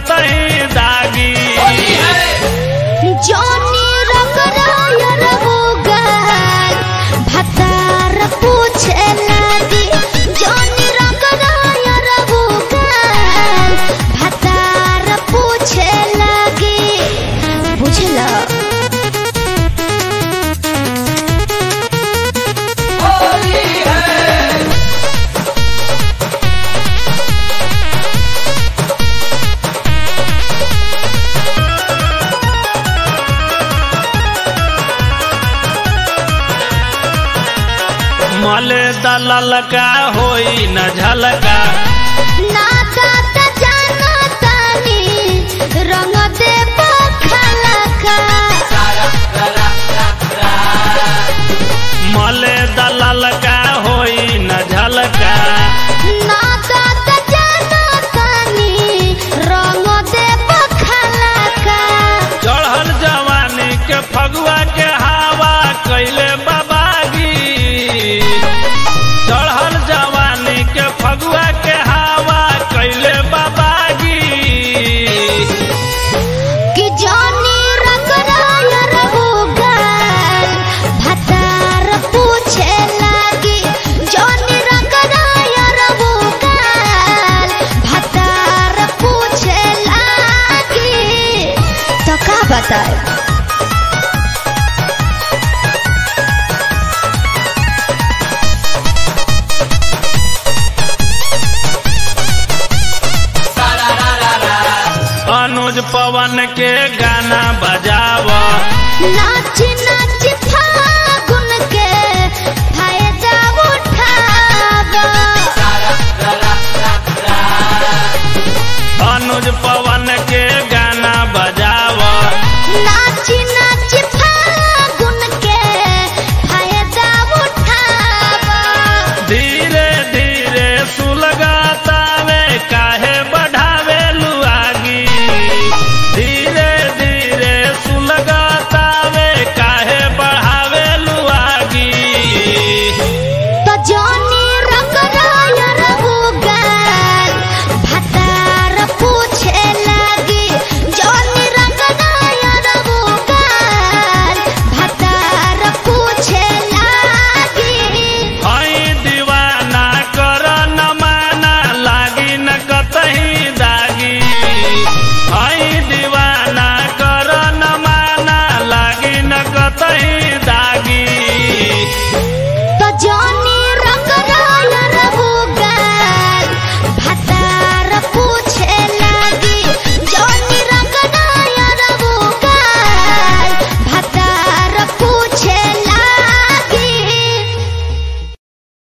कतही दागी जॉनी रगड़ाया रहो गाल भतार पूछे लगी जॉनी रगड़ाया रहो गाल भतार पूछे लगी बुझला मले दलल का होई न झलका नाता त जाना तानी रंग दे पखलका मले दलल का होई न झलका नाता त जाना तानी रंग दे पखलका चढ़ल जवानी के फगुआ के हवा कैले बाबागी चढ़ल जवानी के फगुआ के हवा कैले बाबागी कि जानी रगड़ाया रहो गाल भतार पूछे लगी जानी रगड़ाया रहो गाल भतार पूछे लगी तो का बताए अनुज पवन के गाना बजाव नाच नाच फागुन के फायदा उठावा अनुज पवन